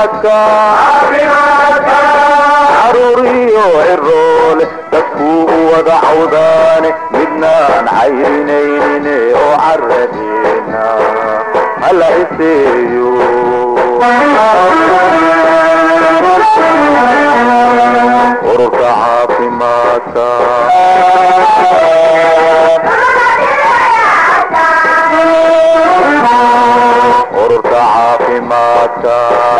caafimaadka caruur iyo ciroole dadkuu u wada cawdaane midnaan cayrinaynin oo caradeena hala iseeyo ururka caafimaadka ururka caafimaadka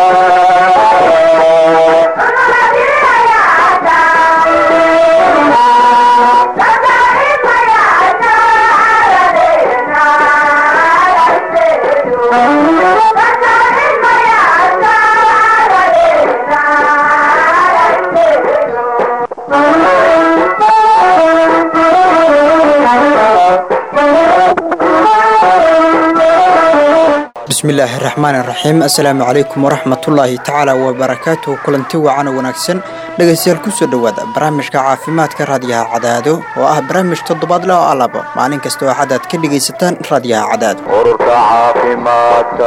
bismillaahi raxmaan iraxiim assalaamu calaykum waraxmatullaahi tacaala wabarakaatuhu kulanti wacan oo wanaagsan dhegaystayaal kusoo dhowaada barnaamijka caafimaadka raadiyaha cadaado oo ah barnaamij toddobaadle oo alabo maalin kasta oo xadaad ka dhegaysataan raadiyaha cadaado ururka caafimaadka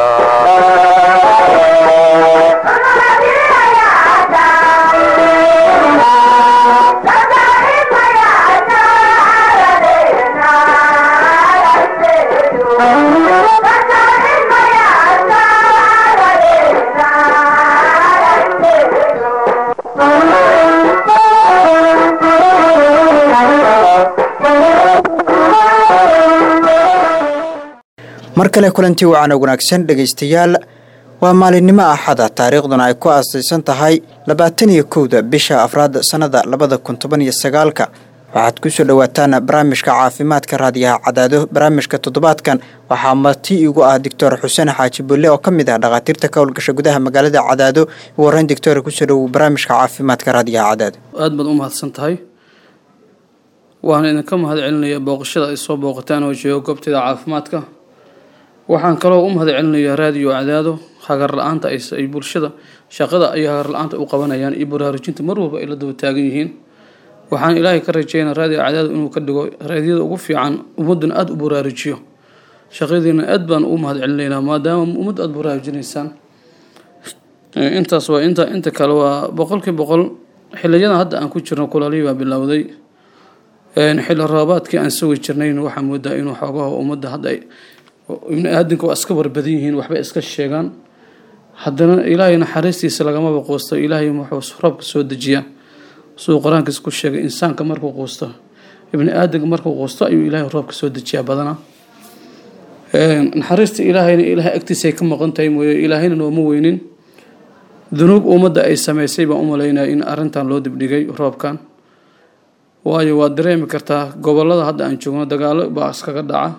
mar kale kulanti wacan oo wanaagsan dhegaystayaal waa maalinimo axada taariikhduna ay ku aasaysan tahay labaatan iyo kowda bisha afraad sannada labada kun toban iyo sagaalka waxaad kusoo dhowaataan barnaamijka caafimaadka raadiyaha cadaado barnaamijka toddobaadkan waxaa marti igu ah doctor xuseen xaaji bulle oo ka mid ah dhakhaatiirta ka howlgasha gudaha magaalada cadaado ugu horreyn doctor kusoo dhowow barnaamijka caafimaadka raadiyaha cadaado aada baad u mahadsan tahay waxaan idinka mahad celinayaa booqashada ay soo booqataan oo jooga goobteeda caafimaadka waxaan kaloo u mahad celinayaa raadiyo cadaado hagar la-aanta ay bulshada shaqada ay hagar la-aanta u qabanayaan iyo baraarujinta mar walba ay la daba taagan yihiin waxaan ilaahay ka rajeynaa raadiyo cadaado inuu ka dhigo raadiyada ugu fiican ummadduna aada u baraarujiyo shaqadiina aad baan u mahad celinaynaa maadaama ummadda aada baraarujinaysaan intaas waa inta inta kale waa boqolkii boqol xiliyadan hadda aan ku jirno kulaalihii baa bilowday xilli roobaadkii aan sugi jirnayn waxaa moodaa inuu xoogaha ummadda hadda ay ibni aadamka waa iska warbadan yihiin waxbay iska sheegaan haddana ilaahay naxariistiisa lagamaba quusto ilaahay wuxuu roobka soo dejiyaa siduu qur-aankiis ku sheegay insaanka markuu quusto ibni aadamka markuu quusto ayuu ilaahay roobka soo dejiyaa badanaa naxariista ilaahayna ilaahay agtiisay ka maqan tahay mooye ilaahayna nooma weynin dunuub ummadda ay sameysay baan u malaynaya in arrintan loo dibdhigay roobkan waayo waad dareemi kartaa gobolada hadda aan joogno dagaalo baa iskaga dhaca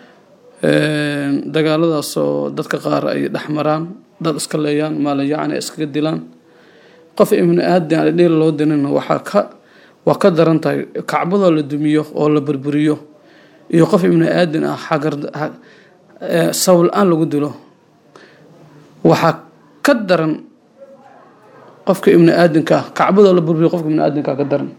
dagaaladaasoo dadka qaar ay dhex maraan dad iska leeyaan maalayacni iskaga dilaan qof ibni aadan dhiil loo dirin waxaa ka waa ka daran tahay kacbadoo la dumiyo oo la burburiyo iyo qof ibni aadan ah xagar sawl la-aan lagu dilo waxaa ka daran qofka ibni aadanka ah kacbadoo la burburiyo qofka ibni aadanka ka daran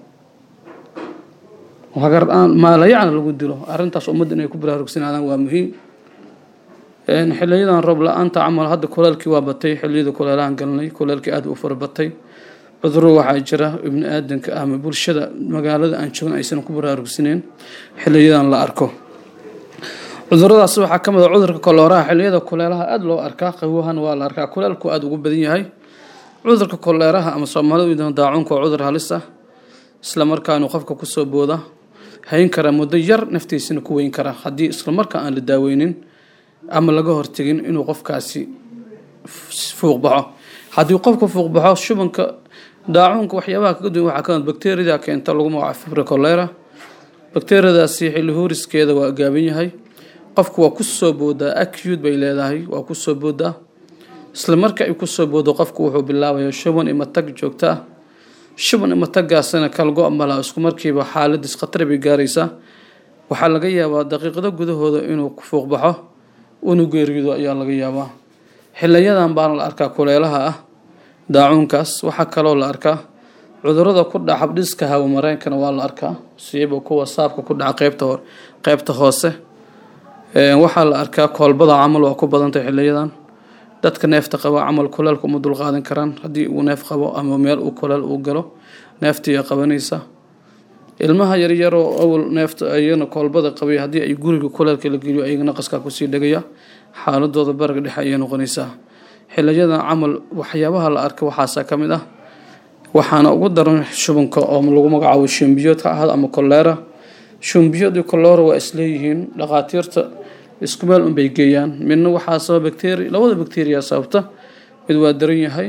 hagar-aan maalayacna lagu dilo arrintaas ummadda inay ku baraarugsanaadaan waa muhiim xiliyadan roob la-aanta camal hadda kuleelkii waa batay xiliyada kuleelahan galnay kuleelkii aada u farabatay cuduro waxaa jira ibni aadanka ama bulshada magaalada aan joogin aysan ku baraarugsaneyn xiliyadan la arko cuduradaas waxaa ka mid a cudurka kolooraha xiliyada kuleelaha aada loo arkaa qawahan waa la arkaa kuleelku aada ugu badan yahay cudurka koleeraha ama soomaalida daacuunka waa cudur halis ah isla markaanu qofka kusoo booda hayn kara muddo yar naftiisana ku weyn kara haddii isla markaa aan la daaweynin ama laga hortegin inuu qofkaasi fuuq baxo haddii qofka fuuq baxo shubanka daacuunka waxyaabaha kaga duwan waxaa kamid bakteriyada keenta lagu magaca fibra colera bakteriyadaasi xilli huuriskeeda waa gaaban yahay qofku waa kusoo boodaa acute bay leedahay waa kusoo boodaa isla marka ay kusoo boodo qofku wuxuu bilaabaya shuban ima tag joogto ah shuban ima tagaasina kalgo mala isku markiiba xaaladiis khatar bay gaaraysaa waxaa laga yaabaa daqiiqado gudahooda inuu fuuq baxo unu geeriyoodo ayaa laga yaabaa xiliyadan baana la arkaa kuleelaha ah daacuunkaas waxaa kaloo la arkaa cudurada ku dhaca habdhiska hawamareenkana waa la arkaa siiba kuwa saabka ku dhaca qeybta hore qeybta hoose waxaa la arkaa koolbada camal waa ku badantay xiliyadan dadka neefta qaba camal kuleelka uma dulqaadan karaan haddii uu neef qabo ama meel uu kuleel uu galo neeftiiya qabanaysa ilmaha yaryaroo awal neefta ayana koolbada qabay haddii ay guriga kuleelka la geliyo ayaga naqaskaa kusii dhegaya xaaladooda baraga dhexe ayay noqonaysaa xiliyadan camal waxyaabaha la arka waxaasaa ka mid ah waxaana ugu daran shubanka oo lagu magacaabo shumbiyood ha ahaado ama koleera shumbiyood iyo koleera waa isleeyihiin dhakhaatiirta isku meel unbay geeyaan midna waxaa sababa bacteria labada bacteria sababta mid waa daran yahay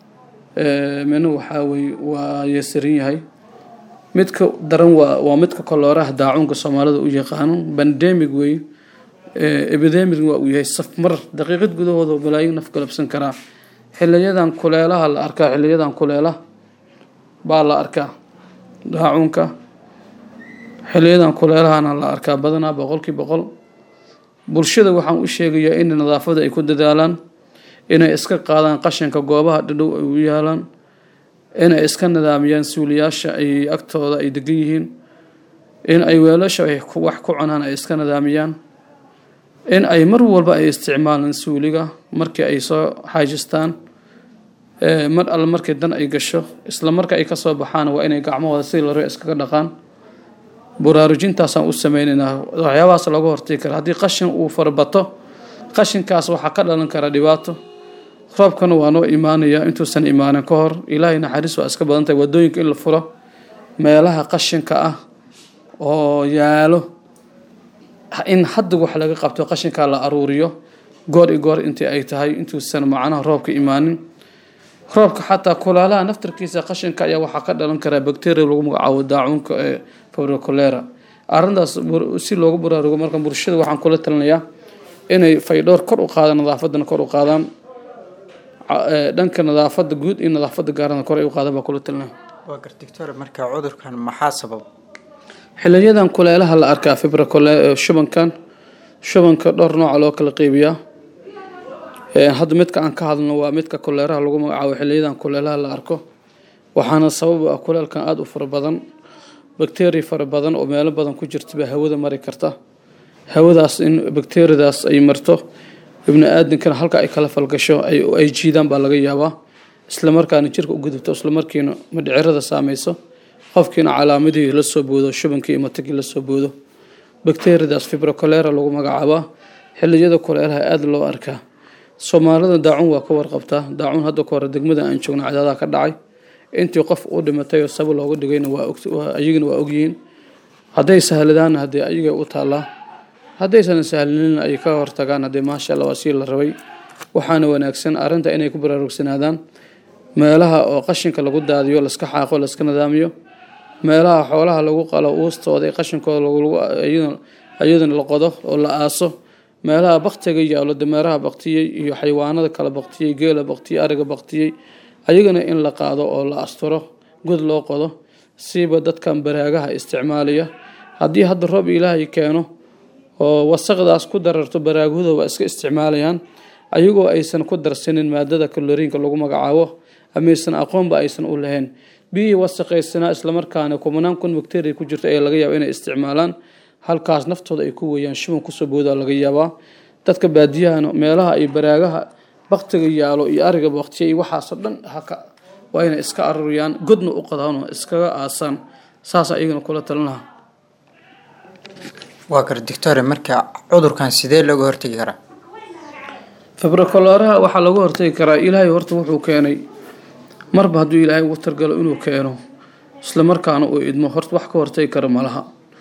midna waxaa weye waa yeesaran yahay midka daran waa waa midka koleeraha daacunka soomaalida u yaqaano bandemic wey epidemic waa uu yahay safmar daqiiqad gudahooda balaayin naf galabsan karaa xiliyadan kuleelaha la arkaa xiliyadan kuleela baa la arkaa daacunka xiliyadan kuleelahana la arkaa badanaa boqolkii boqol bulshada waxaan u sheegayaa in nadaafada ay ku dadaalaan inay iska qaadaan qashinka goobaha dhadhow ay u yaalaan inay iska nidaamiyaan suuliyaasha ay agtooda ay degan yihiin in ay weelasha ay wax ku cunaan ay iska nidaamiyaan in ay mar walba ay isticmaalaan suuliga markii ay soo xaajistaan mar alle markii dan ay gasho isla marka ay kasoo baxaan waa inay gacmahooda sidii la raba iskaga dhaqaan buraarujintaasaan u sameynaynaa waxyaabahaas looga hortagi kara haddii qashin uu farabato qashinkaas waxaa ka dhalan kara dhibaato roobkana waa noo imaanaya intuusan imaanin ka hor ilaahay naxariis waa iska badan tahay wadooyinka in la furo meelaha qashinka ah oo yaalo in hadda wax laga qabto qashinkaa la aruuriyo goor i goor intii ay tahay intuusan macnaha roobka imaanin roobka xataa kulaalaha naftarkiisa qashinka ayaa waxaa ka dhalan karaa bacteria lagu magacaabo daacuunka ee fibrocolera arrintaas si loogu baraarugo marka bulshada waxaan kula talinayaa inay faydhowr kor u qaadaan nadaafadana kor u qaadaan dhanka nadaafada guud iyo nadaafada gaarana kor ay u qaadaan baa kula talinaya waa gar doctor marka cudurkan maxaa sabab xiliyadan kuleelaha la arkaa fibrocole shubankan shubanka dhowr nooca loo kala qeybiyaa hadda midka aan ka hadlno waa midka kuleeraha lagu magacaabo xiliyadan kuleelaha la arko waxaana sabab ah kuleelkan aada u fara badan bacteria fara badan oo meelo badan ku jirta baa hawada mari karta hawadaas in bacteriadaas ay marto ibni aadankana halka ay kala falgasho ay jiidaan baa laga yaabaa islamarkaana jirka u gudubto islamarkiina madhicirada saameyso qofkiina calaamadihii la soo boodo shubankii iyo matagii la soo boodo bacteriadaas fibrocolera lagu magacaabaa xiliyada kuleelaha aada loo arkaa soomaalida daacun waa ka warqabtaa daacun hadda ka hore degmada aan joogno cadaadaha ka dhacay intii qof u dhimatay oo saba looga dhigayna ayagana waa ogyihiin hadday sahladaanna haddee ayaga u taallaa haddaysan sahlinina ay ka hortagaan haddee maasha allah waa sii la rabay waxaana wanaagsan arrinta inay ku baraarugsanaadaan meelaha oo qashinka lagu daadiyo laska xaaqo laska nidaamiyo meelaha xoolaha lagu qalo uustooda ee qashinkooda iyadana la qodo oo la aaso meelaha baktiga yaalo dameeraha baktiyey iyo xayawaanada kala baktiyey geela baktiyey ariga baktiyey ayagana in la qaado oo la asturo god loo qodo siiba dadkan baraagaha isticmaalaya haddii hadda roob ilaahay keeno oo wasaqdaas ku dararto baraaguhda waa iska isticmaalayaan ayagoo aysan ku darsanin maadada kaloriinka lagu magacaabo amaysan aqoonba aysan u lahayn biyihii wasaqaysanaa islamarkaana kumanaan kun bacteria ku jirta ayaa laga yaaba inay isticmaalaan halkaas naftooda ay ku weeyaan shuban kusoo boodaa laga yaabaa dadka baadiyahana meelaha ay baraagaha baktiga yaalo iyo ariga baktiya iyo waxaasoo dhan haka waa inay iska aruriyaan godna u qadaan oo iskaga aasaan saas ayagana kula talin lahaa waa gar doctor marka cudurkan sidee looga hortegi karaa fibrocoleraha waxaa lagu hortagi karaa ilaahay horta wuxuu keenay marba hadduu ilaahay ugu targalo inuu keeno islamarkaana uu idmo horta wax ka hortagi kara malaha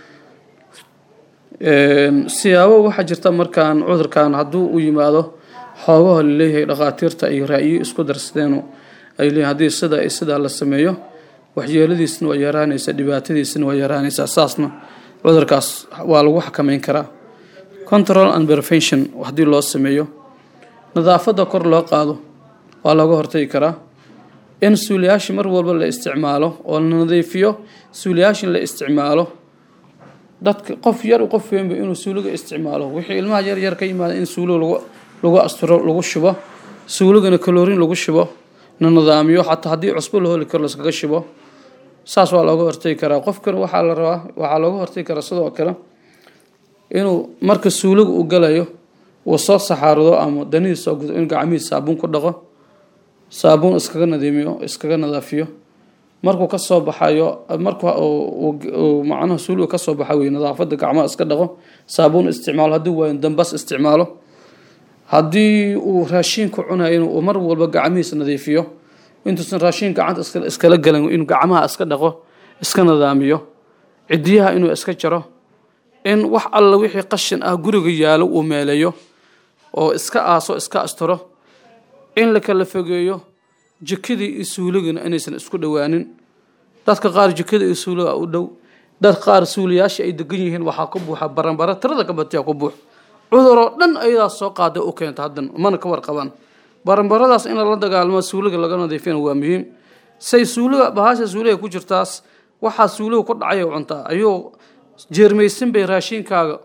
siyaabo waxaa jirta markaan cudurkan hadduu u yimaado xoogaha laleeyahay dhakhaatiirta ay raa'iyo isku darsadeeno ay leeyihin haddii sida iyo sidaa la sameeyo waxyeeladiisna waa yaraanaysaa dhibaatadiisna waa yaraanaysaa saasna cudurkaas waa lagu xakameyn karaa control and prevention haddii loo sameeyo nadaafadda kor loo qaado waa laga hortagi karaa in suuliyaasha mar walba la isticmaalo oo la nadiifiyo suuliyaashin la isticmaalo dadka qof yar qof weynba inuu suuliga isticmaalo wixii ilmaha yar yar ka yimaada in suuliga lagu lagu asturo lagu shubo suuligana kaloorin lagu shubo na nidaamiyo xataa haddii cusbo la holi karo laskaga shubo saas waa looga hortagi karaa qofkana waxaa la rabaa waxaa looga hortagi karaa sidoo kale inuu marka suuliga uu galayo uu soo saxaarado ama danihii soo gudo in gacmihiis saabuun ku dhaqo saabuun iskaga nadiimiyo iskaga nadaafiyo markuu kasoo baxayo marku macnaha suuliga kasoo baxa wey nadaafada gacmaha iska dhaqo saabuun isticmaalo haddii waayo dambas isticmaalo haddii uu raashiinka cunayo uu mar walba gacmihiisa nadiifiyo intuusan raashiin gacanta iskala galan inuu gacmaha iska dhaqo iska nadaamiyo cidiyaha inuu iska jaro in wax alla wixii qashin ah guriga yaalo uu meeleeyo oo iska aaso iska asturo in la kala fogeeyo jikadii iyo suuligana inaysan isku dhowaanin dadka qaar jikada iyo suuliga u dhow dad qaar suuliyaasha ay degan yihiin waxaa ku buuxa baranbara tirada ka batiya ku buux cuduroo dhan ayadaas soo qaada u keenta haddan mana ka warqabaan baranbaradaas in lala dagaalamo suuliga laga nadiifina waa muhiim say suuliga bahasha suuliga ku jirtaas waxaa suuliga ku dhacay cuntaa ayuu jeermaysan bay raashiinkaaga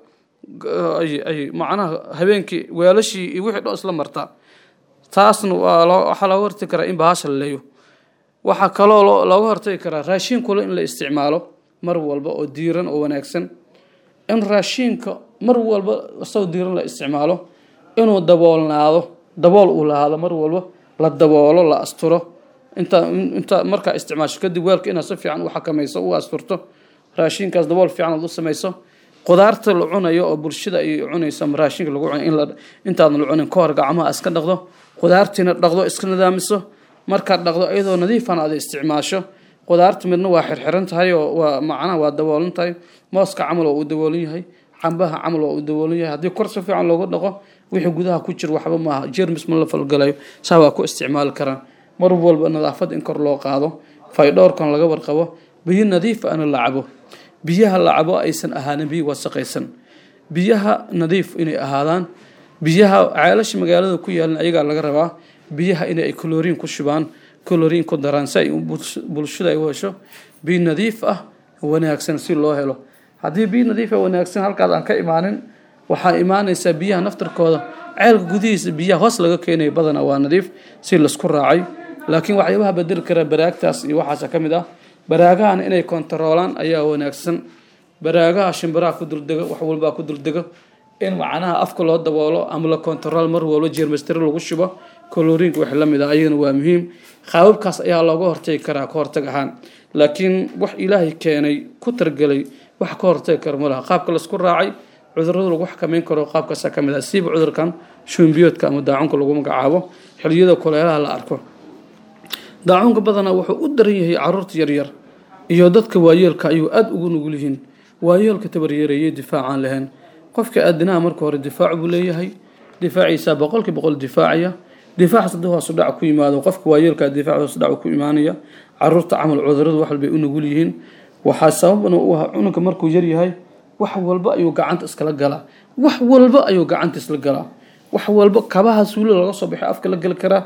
ay macnaha habeenkii weelashii iyo wixii dhan isla martaa taasna waa waxaa looga hortagi karaa in bahasha la leeyo waxaa kaloo looga hortagi karaa raashiinkule in la isticmaalo mar walba oo diiran oo wanaagsan in raashiinka mar walba isagoo diiran la isticmaalo inuu daboolnaado dabool uu lahaado mar walba la daboolo la asturo intaa intaa markaa isticmaasho kadib weelka inaad si fiican u xakamayso u asturto raashinkaas dabool fiican aad u samayso qudaarta la cunayo oo bulshada ay cunayso ama raashinka lagu cunayo in la intaadan la cunin ka hor gacmaha iska dhaqdo qudaartiina dhaqdo iska nidaamiso markaad dhaqdo iyadoo nadiifan aad isticmaasho qudaarta midna waa xirxiran tahay oo waa macnaha waa daboolan tahay mooska camal waa uu daboolan yahay cambaha camal waa uu daboolan yahay haddii kor si fiican loogu dhaqo wixii gudaha ku jira waxba maaha jermis ma la falgalayo saa waa ku isticmaali karaan mar walba nadaafad in kor loo qaado faydhowrkan laga warqabo biyo nadiif ana la cabo biyaha la cabo aysan ahaanin biyo wasaqaysan biyaha nadiif inay ahaadaan biyaha ceelasha magaalada ku yaalan ayagaa laga rabaa biyaha inay colorin ku shubaan colorin ku daraan si ay bulshada ay u hesho biyo nadiif ah wanaagsan si loo helo haddii biyo nadiif ah wanaagsan halkaas aan ka imaanin waxaa imaanaysaa biyaha naftarkooda ceelka gudihiisa biyaha hoos laga keenayo badana waa nadiif si laisku raacay laakiin waxyaabaha bedeli kara baraagtaas iyo waxaasa ka mid ah baraagahana inay kontaroolaan ayaa wanaagsan baraagaha shimbiraha ku duldego wax walbaa ku duldego in macnaha afka loo daboolo ama la kontarool mar walba jeermasteri lagu shubo koloriinka wax la mid ah ayagana waa muhiim qaababkaas ayaa looga hortagi karaa ka hortag ahaan laakiin wax ilaahay keenay ku targelay wax ka hortagi kara ma laha qaabka laisku raacay cudurada lagu xakameyn karo qaabkaasa ka mid ah siiba cudurkan shuunbiyoodka ama daacunka lagu magacaabo xiliyada kuleelaha la arko daacunka badanaa wuxuu u daran yahay caruurta yaryar iyo dadka waayeelka ayuu aada ugu nugul yihiin waayeelka tabaryareeyay difaacaan lahayn qofka aadanaha marka hore difaac buu leeyahay difaaciisa boqolkii boqol difaacaya difaacaas haddii hoosu dhac ku yimaado qofka waayeelka difaac hoosu dhac ku imaanaya caruurta camal cuduradu wax walbay u nugul yihiin waxaa sababna u ah cunugga markuu yaryahay wax walba ayuu gacanta iskala galaa wax walba ayuu gacanta isla galaa wax walba kabaha suuli laga soo baxay afka la geli karaa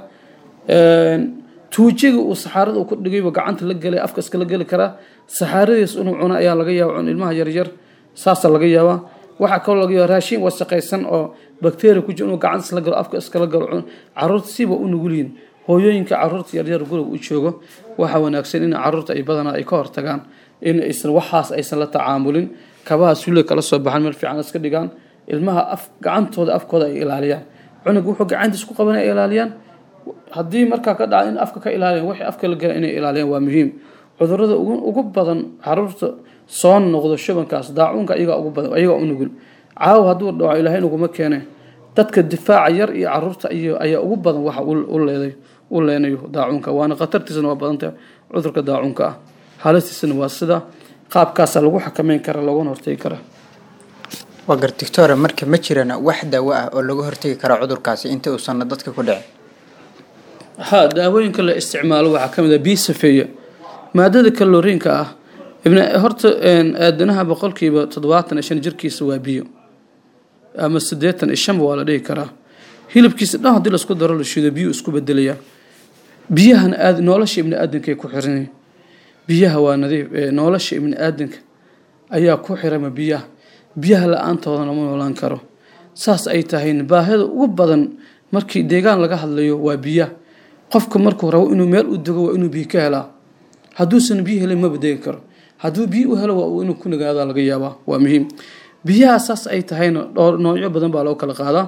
tuujiga uu saxaarada uu ku dhigayba gacanta la gelay afka iskala geli karaa saxaaradiis inuu cuno ayaa laga yaaba cun ilmaha yaryar saasa laga yaabaa waxaa kaloo laga yaaba raashin wasaqaysan oo bakteria ku jira inuu gacanta isla galo afka iskala galo caruurta siba u nugul yihin hooyooyinka caruurta yaryar guriga u joogo waxaa wanaagsan in caruurta ay badanaa ay ka hortagaan in aysan waxaas aysan la tacaamulin kabaha suuliga kala soo baxan meel fiican iska dhigaan ilmaha af gacantooda afkooda ay ilaaliyaan cunug wuxuu gacantiis ku qaban ay ilaaliyaan haddii markaa ka dhaca in afka ka ilaaliyan wixii afka la gala inay ilaaliyaan waa muhiim cudurada ugu badan caruurta soo noqdo shubankaas daacuunka ayagaa ugu badan ayagaa u nugul caawa hadduu dhaco ilaahay naguma keene dadka difaaca yar iyo caruurta iyo ayaa ugu badan waxa u leeday u leenayo daacuunka waana khatartiisana waa badanta cudurka daacuunka ah halistiisana waa sida qaabkaasa lagu xakameyn kara loogana hortegi karaa waa gar doctora marka ma jirana wax daawo ah oo laga hortegi kara cudurkaasi inta uusan dadka ku dhicin ha daawooyinka la isticmaalo waxaa ka mid ah biyo safeeya maadada kaloriinka ah ibn horta aadanaha boqolkiiba toddobaatan iyo shan jirkiisa waa biyo ama siddeetan iyo shanba waa la dhihi karaa hilibkiisa dhan haddii laisku daro la shido biyo isku bedelayaa biyahana aad nolosha ibni aadamkaay ku xiran biyaha waa nadiif nolosha ibni aadanka ayaa ku xirama biyaha biyaha la-aantoodana ma noolaan karo saas ay tahayna baahida ugu badan markii deegaan laga hadlayo waa biyaha qofka markuu rabo inuu meel u dego waa inuu biyo ka helaa hadduusan biyo helin maba degi karo hadduu biyo u helo waa inuu ku nagaada laga yaabaa waa muhiim biyaha saas ay tahayna dhowr noocyo badan baa loo kala qaadaa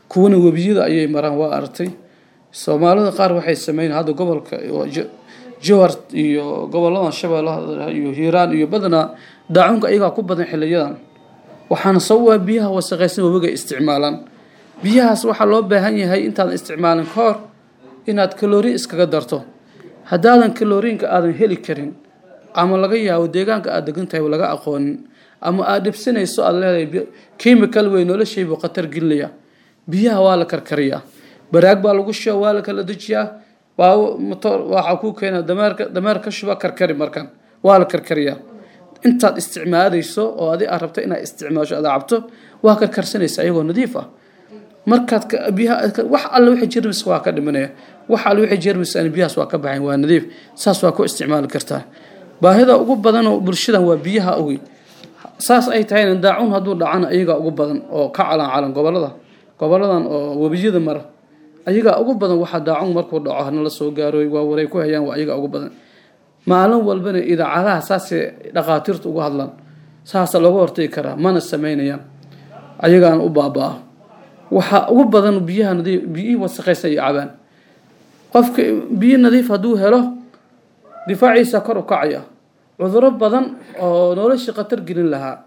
kuwana webiyada ayay maraan waa aragtay soomaalida qaar waxay sameyn hadda gobolka jowhar iyo goboladan shabeellaha iyo hiiraan iyo badanaa daacunka iyagaa ku badan xiliyadan waxaana sababa biyaha wasaqaysan webiga isticmaalaan biyahaas waxaa loo baahan yahay intaadan isticmaalin ka hor inaad kaloriin iskaga darto haddaadan kaloriinka aadan heli karin ama laga yaabo deegaanka aad degan tahay laga aqoonin ama aad dhibsanayso aad leedahay chemical wey noloshaybu khatar gelinaya biyaha waa la karkariyaa baraag baa lagu shuba waa la kala dejiyaa waa motor waxaa kuu keena dameerka dameer ka shuba karkari markan waa la karkariyaa intaad isticmaalayso oo adi aad rabto inaad isticmaasho aad cabto waa karkarsanaysa ayagoo nadiif ah markaad biyaha wax alle wixii jermis waa ka dhimanaya wax alle wixii jermis aan biyahaas waa ka baxayn waa nadiif saas waa ku isticmaali kartaa baahida ugu badan oo bulshadan waa biyaha ogi saas ay tahayna daacun hadduu dhacana ayagaa ugu badan oo ka calan calan gobolada goboladan oo webiyada mara ayagaa ugu badan waxaa daacun markuu dhaco hanala soo gaarooy waa waray ku hayaan waa ayagaa ugu badan maalin walbana idaacadaha saasay dhaqaatiirta uga hadlaan saasa looga hortagi karaa mana sameynayaan ayagaana u baaba-a waxaa ugu badan biyaha nadiif biyihii wasaqaysa ay cabaan qofka biyo nadiif hadduu helo difaaciisa kor u kacaya cuduro badan oo noloshii khatar gelin lahaa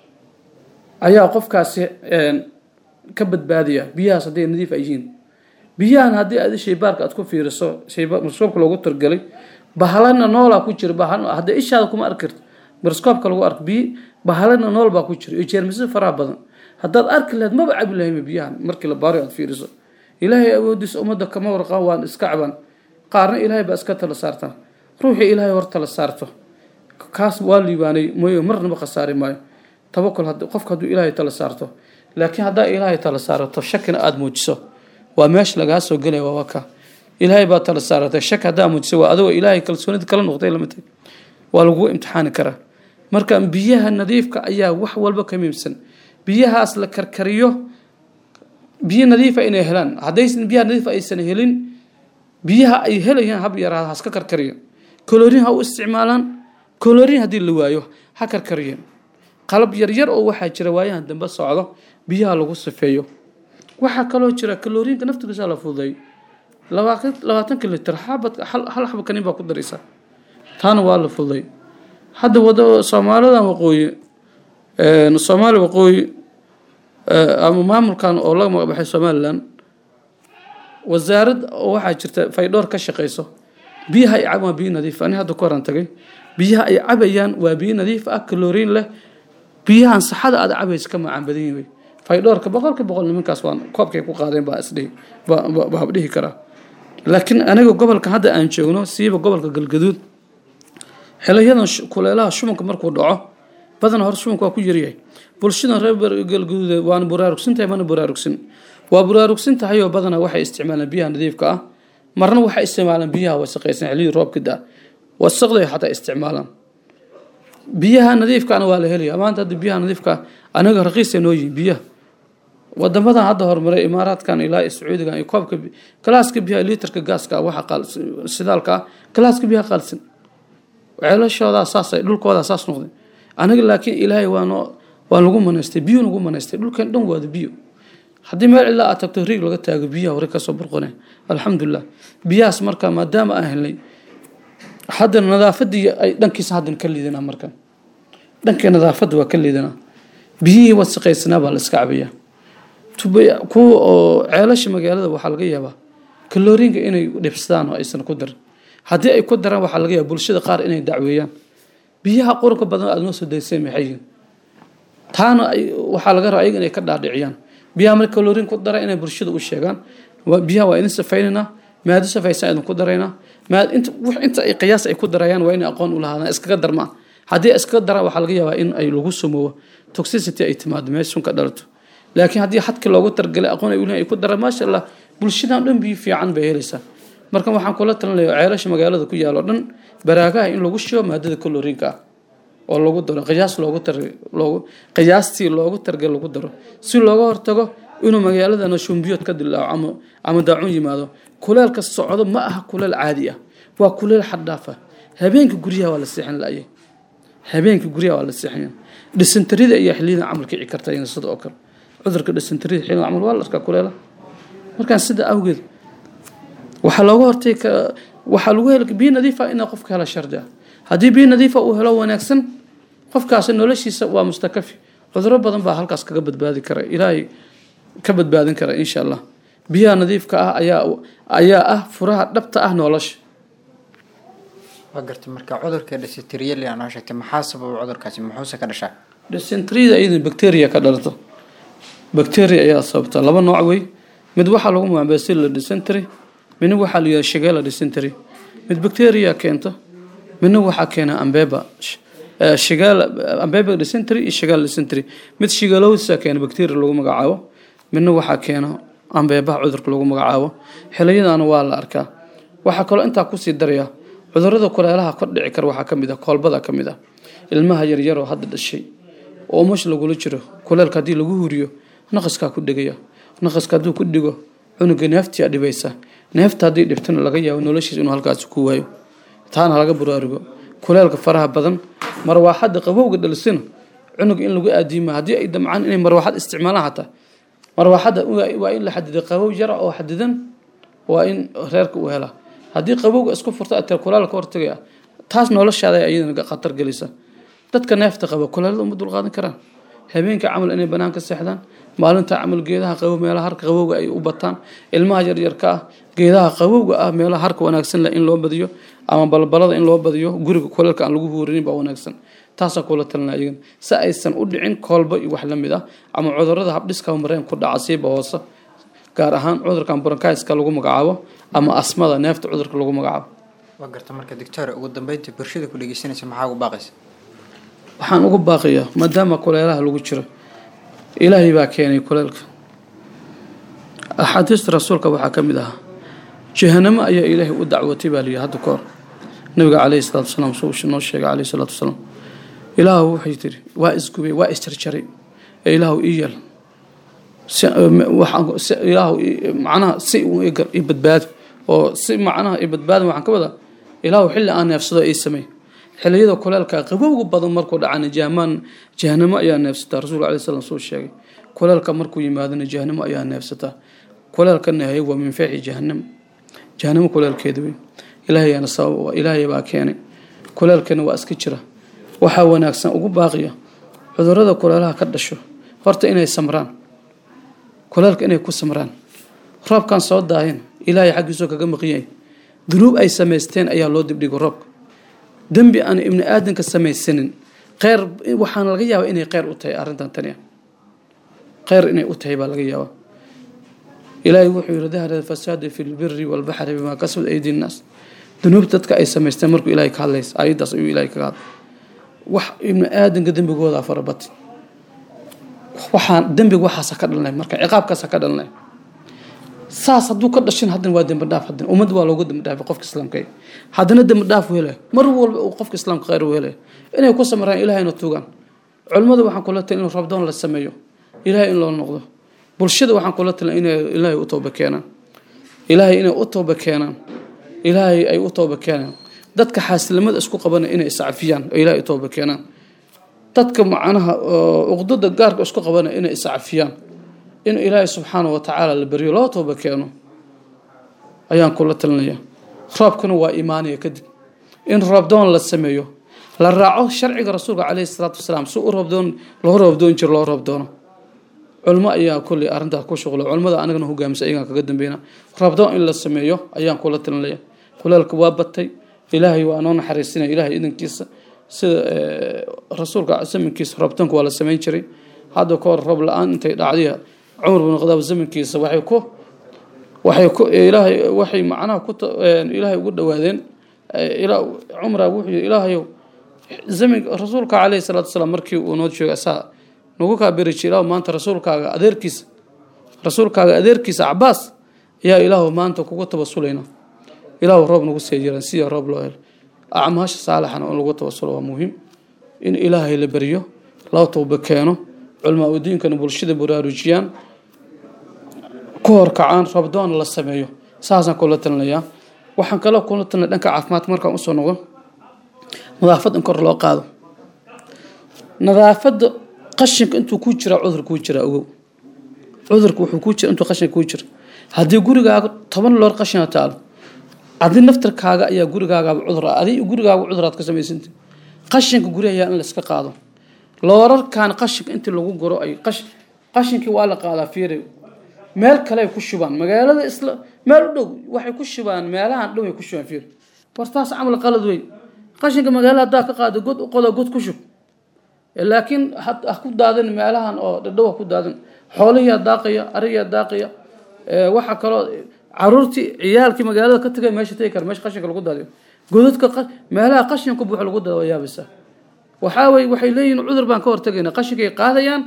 ayaa qofkaasi ka badbaadaya biyahaas hadday nadiif ay yihiin biyahan haddii aad shaybaarka aad ku fiiriso microskoobka loogu targelay bahalana noolaa ku jira haddii ishaada kuma arki karto microskoobka lagu arko biyo bahalana nool baa ku jira iyo jeermisyo faraha badan haddaad arki lahayd maba cabi lahayma biyahan markii la baaro aad fiiriso ilaahay awoodiisa ummadda kama warqaan waan iska caban qaarna ilaahay baa iska tala saartaa ruuxii ilaahay hor tala saarto kaas waa liibaanay mooye marnaba khasaari maayo tabakul qofka hadduu ilaahay tala saarto laakiin haddaa ilaahay tala saarato shakina aada muujiso waa meesha lagaa soo gelaya waa waka ilaahay baa tala saaratay shak haddaa muujiso waa adigoo ilaahay kalsoonida kala noqday lamid waa lagugu imtixaani karaa marka biyaha nadiifka ayaa wax walba ka miimsan biyahaas la karkariyo biyo nadiifa inay helaan haddaysan biyaha nadiifa aysan helin biyaha ay helayaan hab yaraada haska karkariyo kolorin ha u isticmaalaan kolorin haddii la waayo ha karkariyeen qalab yaryar oo waxaa jira waayahan dambe socdo biyaha lagu sifeeyo waxaa kaloo jira kaloriinka naftigiisa la fududay labaatanka litir xabad hal xaba kanin baa ku daraysa taana waa la fududay hadda wada soomaalidan waqooyi soomaali waqooyi ama maamulkan oo laga magabaxay somalilan wasaarad oo waxaa jirta faydhoor ka shaqeyso biyaha ay cabaan waa biyo nadiif ani hadda ku horan tagay biyaha ay cabayaan waa biyo nadiif ah kaloriin leh biyahan saxada aad cabaysa ka macaan badan yihiin faydhoorka boqolka boqol nimankaas waa koobkay ku qaadeen baa isdhihi baa dhihi karaa laakiin aniga gobolka hadda aan joogno siiba gobolka galgaduud xiliyadan kuleelaha shumanka markuu dhaco badan hore shumanka waa ku yaryahay bulshadan reer galgaduud waana buraarugsantahay mana buraarugsan waa buraarugsan tahay oo badanaa waxay isticmaalaan biyaha nadiifka ah marna waxay isticmaalaan biyaha wasaqaysan xilliyadii roobka da wasaqday xataa isticmaalaan biyaha nadiifkaana waa la helaya maanta hadda biyaha nadiifka anaga raqiisa noo yihin biyaha wadamadan hadda horumaray imaaraadkan ilaa sacuudigan iyo koobka galaaska biyaha liitarka gaaska waxa sidaalka ah galaaska biyaha qaalsan ceelashoodaa saas dhulkoodaa saas noqday anaga laakiin ilaahay waanoo waan lagu manaystay biyo nagu manaystay dhulkan dhan waada biyo haddii meel cilaa aad tagto riig laga taago biyaha hore kasoo burqone alxamdulilah biyahaas marka maadaama aan helnay haddana nadaafadii ay dhankiisa haddana ka liidanaa marka dhankii nadaafadda waa ka liidanaa biyihii wasaqaysanaa baa la iska cabayaa kuwa oo ceelasha magaalada waxaa laga yaabaa kaloriinka inay dhibsadaan oo aysan ku darin haddii ay ku daraan waxaa laga yaaba bulshada qaar inay dacweeyaan biyaha qurunka badan aad noo soo daysay maxay yihiin taana waxaa laga rabaa ayaga inay ka dhaadhiciyaan biyaha marka kaloriin ku dara inay bulshada u sheegaan biyaha waa idin safaynaynaa maado safaysan idin ku daraynaa inta ay qiyaas ay ku darayaan waa inay aqoon u lahaadaan iskaga darmaan haddii iskaga daraan waxaa laga yaabaa in ay lagu sumoobo toxicity ay timaado meesha sun ka dhalato laakiin haddii xadka loogu targalay aqoon ay uleeyihin ay ku daraan maasha allah bulshadan dhan biyo fiican bay helaysaa marka waxaan kula talinaya ceelasha magaalada ku yaalo dhan baraagaha in lagu shibo maadada kaloriinka ah oo lagu daro qiyaas loogu tar loogu qiyaastii loogu targal lagu daro si looga hortago inuu magaaladana shumbiyood ka dilaaco ama ama daacun yimaado kuleelka socdo ma aha kuleel caadi ah waa kuleel xad dhaaf ah habeenka guryaha waa la seexan la-ayay habeenka guryaha waa la seexanya dhisantarida ayaa xiliyadan camal kici karta iyana sida oo kale cudurka dhisantarida xiliyadan camal waa la arkaa kuleela markaan sida awgeed waxaa looga hortay waxaa lagu hel biyo nadiifa inaa qofka hela shardi ah haddii biyo nadiifa uu helo wanaagsan qofkaasi noloshiisa waa mustakafi cuduro badan baa halkaas kaga badbaadi kara ilaahay ka badbaadin kara insha allah biyaha nadiifka ah ayaa ayaa ah furaha dhabta ah nolosha waa gartay marka cudurka dysenteryali aan noo sheegtay maxaa sababa cudurkaasi muxuuse ka dhashaa dysenteryada iyada bacteria ka dhalata bacteria ayaa sababta laba nooc wey mid waxaa lagu magacaabaa bacilla dysentery midna waxaa la yidhaha shigella dysentery mid bacteria keenta midna waxaa keena ambeba shigella ambeba dysentery iyo shigella dysentery mid shigellosa keena bacteria lagu magacaabo midna waxaa keena ambeebaha cudurka lagu magacaabo xiliyadana waa la arkaa waxaa kaloo intaa kusii daraya cudurada kuleelaha kor dhici kara waxaa kamid ah koolbada ka mid ah ilmaha yaryaroo hadda dhashay oo mush lagula jiro kuleelka haddii lagu huriyo naqaskaa ku dhegaya naqaska hadduu ku dhigo cunuga neeftiyaa dhibaysa neefta haddii dhibtana laga yaabo noloshiisa inuu halkaasi ku waayo taana laga buraarugo kuleelka faraha badan marwaaxadda qabowga dhalisina cunug in lagu aadiima haddii ay damcaan inay marwaaxad isticmaalaan xataa marwaaxadda waa in la xadiday qabow yara oo xadidan waa in reerka uu helaa haddii qabowga isku furta atee kulaal ka hortagaya taas noloshaada iyadana khatar gelisa dadka neefta qaba kulaalada uma dulqaadan karaan habeenka camal inay banaanka seexdaan maalinta camal geedaha qabow meelaha harka qabowga ay u bataan ilmaha yaryarka ah geedaha qabowga ah meelaha harka wanaagsan leh in loo badiyo ama balbalada in loo badiyo guriga kuleelka aan lagu huurinin baa wanaagsan taasaa kula talina iyagan si aysan u dhicin koolba iyo wax la mid ah ama cudurada habdhiska mareen ku dhaca siiba hoose gaar ahaan cudurkan bronkaiska lagu magacaabo ama asmada neefta cudurka lagu magacaabo waa garta marka doctor ugu dambeyntii bulshada ku dhegeysanaysa maxaa ugu baaqaysa waxaan ugu baaqiyaa maadaama kuleelaha lagu jiro ilaahay baa keenay kuleelka axaadiista rasuulka waxaa ka mid ahaa jahanamo ayaa ilaahay u dacwatay baa layidhi hadda kahor nabiga caleyhi salatu wasalaam suu noo sheegay caleyhi salatu wasalaam ilaahu waxay tiri waa isgubay waa isjarjaray ee ilaahu ii yeel ilaahu macnaha si i badbaado oo si macnaha i badbaado waxaan ka wadaa ilaahu xilli aan neefsado ii samey xiliyada kuleelka qabowga badan markuu dhacana jahmaan jahanamo ayaa neefsataa rasuulka alai slam suu sheegay kuleelka markuu yimaadana jahanamo ayaa neefsataa kuleelkana hay waa min feexi jahanam jahanamo kuleelkeeda wey ilaahayana sabab ilaahay baa keenay kuleelkana waa iska jira waxaa wanaagsan ugu baaqiya cudurada kuleelaha ka dhasho horta inay samraan kuleelka inay ku samraan roobkan soo daahin ilaahay xaggiisoo kaga maqiyay dunuub ay samaysteen ayaa loo dibdhigo roobka dembi aan ibni aadanka samaysanin kheyr waxaana laga yaabaa inay kheyr u tahay arrintan tani ah kheyr inay u tahay baa laga yaabaa ilaahay wuxuu yihi dahara fasaada fi lbiri walbaxri bimaa kasbad aydi nnaas dunuub dadka ay samaysteen markuu ilaahay ka hadlaysa ayaddaas ayuu ilaahay kaga hadlay wax ibni aadanka dembigooda farabatay waxaan dembiga waxaasa ka dhalnay marka ciqaabkaasa ka dhalnay saas hadduu ka dhashin haddana waa dembi dhaaf haddana ummadda waa loogu dembi dhaafay qofka islaamka haddana dembi dhaaf u helaya mar walba uu qofka islaamka khayr u helaya inay ku samaraan ilahayna tuugaan culimmada waxaan kula talin in rabdoon la sameeyo ilahay in loo noqdo bulshada waxaan kula talin inay ilaahay u tooba keenaan ilaahay inay u tooba keenaan ilaahay ay u tooba keenaan dadka xaasilimada isku qabana inay iscafiyaan oo ilaahay u tooba keenaan dadka macnaha uqdada gaarka isku qabana inay iscafiyaan in ilaahay subxaana wa tacaala la baryo loo tooba keeno ayaan kula talinaya roobkana waa imaanaya kadib in roobdoon la sameeyo la raaco sharciga rasuulka caleyhi salaatu wasalaam si u roobdoon loo roobdoon jiro loo roobdoono culmo ayaa kolley arrintaas ku shuqla culimmada anagana hogaamisa ayagaan kaga dambeyna roobdoon in la sameeyo ayaan kula talinaya kuleelka waa batay ilaahay waa noo naxariisinaya ilaahay idankiisa sida rasuulka zamankiisa roobdoonka waa la sameyn jiray hadda ka hor roob la-aan intay dhacdiya cumar bin khadaab zamankiisa waxay ku waxay ku ilaahay waxay macnaha ku ilaahay ugu dhawaadeen cumra wuxuu yidhi ilaahayow zamin rasuulka caleyhi salaatu wasalaam markii uu noo joogay asaa nagu kaa beri jiray ilaahu maanta rasuulkaaga adeerkiisa rasuulkaaga adeerkiisa cabaas ayaa ilaahu maanta kugu tabasulayna ilaahu roob nagu sii jiran siya roob loo helo acmaasha saalixana in lagu tabasulo waa muhiim in ilaahay la beriyo loo tooba keeno culmaa udiinkana bulshada baraarujiyaan ku horkacaan rabdoon la sameeyo saasaan kula talinayaa waxaan kaloo kula talinaya dhanka caafimaadka markaan usoo noqdo nadaafad in kor loo qaado nadaafadda qashinka intuu ku jira cudur kuu jira ogow cudurka wuxuu ku jira intuu qashinka ku jira haddii gurigaaga toban loor qashina taalo adi naftarkaaga ayaa gurigaagaaba cudur ah adi gurigaaga cuduraad ka samaysanta qashinka gurigayaa in la iska qaado loorarkan qashinka intii lagu guro ay qash qashinkii waa la qaadaa fiiri meel kale ay ku shubaan magaalada isla meel u dhow waxay ku shubaan meelahan dhow ay ku shubaan fiiri war taas camal qalad weyn qashinka magaalada haddaa ka qaado god u qodo god ku shub laakiin ha ha ku daadin meelahan oo dhadhow ha ku daadin xoolihiyaa daaqaya ariyaa daaqaya waxaa kaloo caruurtii ciyaalkii magaalada ka tagay meesha tegi kara meesha qashinka lagu daadiyo godadka qa- meelaha qashinka buuxa lagu dada waa yaabaysaa waxaa weye waxay leeyihin cudur baan ka hortagaynaa qashinkay qaadayaan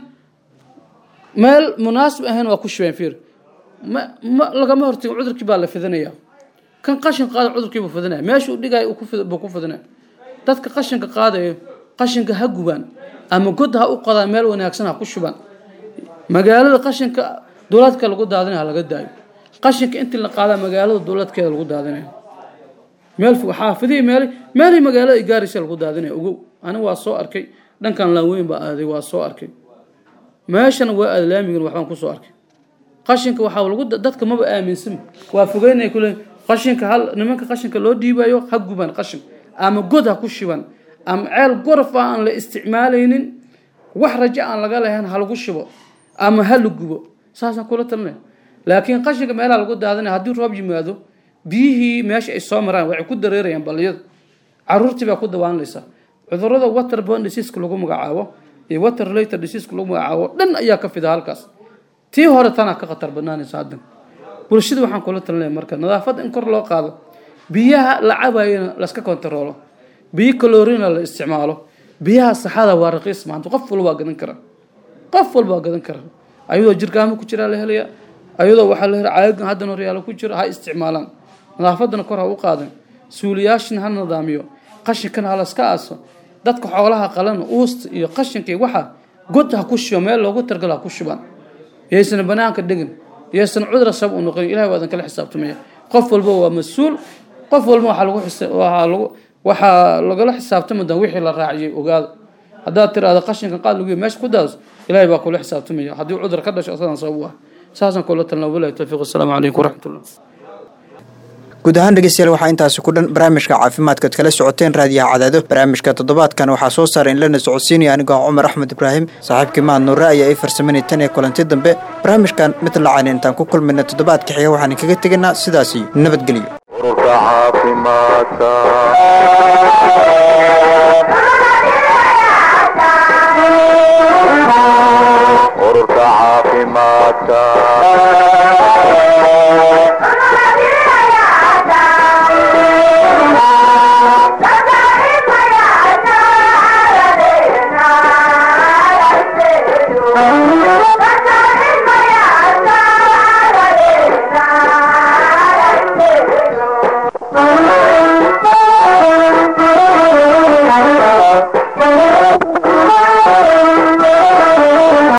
meel munaasib ahayn waa ku shubeen fiir ma ma lagama hortagin cudurkii baa la fidinaya kan qashin qaada cudurkii buu fidinaya meesha uu dhigaya uu ku fid- buu ku fidinaya dadka qashinka qaadayo qashinka ha gubaan ama god ha u qodaan meel wanaagsan ha ku shubaan magaalada qashinka dowladka lagu daadinaya ha laga daayo qashinka intii la qaadaa magaalada dowladkeeda lagu daadinaya meel fog xaafidihii meel meelihii magaalada ay gaaraysa lagu daadinaya ogow aniga waa soo arkay dhankan laaweyn baa aaday waa soo arkay meeshana waa aada laamigan waxbaan kusoo arkay qashinka waxaa lagu dadka maba aaminsan waa fogeynaya kule qashinka hal nimanka qashinka loo dhiibayo ha guban qashin ama god ha ku shiban ama ceel gorof ah aan la isticmaalaynin wax rajo aan laga lahayn ha lagu shibo ama ha la gubo saasaan kula talinaya laakiin qashinka meelaha lagu daadinaya haddii roob yimaado biyihii meesha ay soo maraan waxay ku dareerayaan balliyada caruurtii baa ku dawaanlaysa cudurada waterborne diseaseka lagu magacaabo iyo water related diseaseka lagu magacaabo dhan ayaa ka fida halkaas tii hore tanaa ka khatar banaanaysa haddan bulshada waxaan kula talinaya marka nadaafadda in kor loo qaado biyaha la cabayana laska kontaroolo biyo kalorina la isticmaalo biyaha saxada waa raqiis maanta qof walba waa gadan kara qof walba waa gadan kara ayadoo jirkaamo ku jiraa la helaya ayadoo waxaa la helaya caagan haddan horyaalo ku jira ha isticmaalaan nadaafadana kor ha u qaadan suuliyaashina ha nidaamiyo qashinkana ha laska aaso dadka xoolaha qalana uusta iyo qashinka iyo waxa god ha ku shuba meel loogu targalo ha ku shubaan yaysan banaanka dhegin yaysan cudur sab u noqon ilahay waa kala xisaabtamaya qof walba waa mas-uul qof walba waxaa lagu xisa- waxaa lagu waxaa lagala xisaabtami doona wixii la raaciyay ogaada haddaad tiraahdo qashinka qaad lagu meesha ku daas ilahay baa kula xisaabtamaya haddii cudur ka dhasho asagan sabab u ah saasaan kula talina wabilahi tawfiiq asalaamu calaykum waraxmatullah guud ahaan dhegeystayaal waxaa intaasi ku dhan barnaamijka caafimaadkaad kala socoteen raadiyaha cadaado barnaamijka toddobaadkan waxaa soo saaray in lana socodsiinaya anigoo ah cumar axmed ibraahim saaxiibkii mahad nuure ayaa ii farsamanay tan iyo kulanti dambe barnaamijkan mid lacan intaan ku kulmayna toddobaadka xiga waxaan kaga tegaynaa sidaas iyo nabadgelyo ururka caafimaadka ururka caafimaadka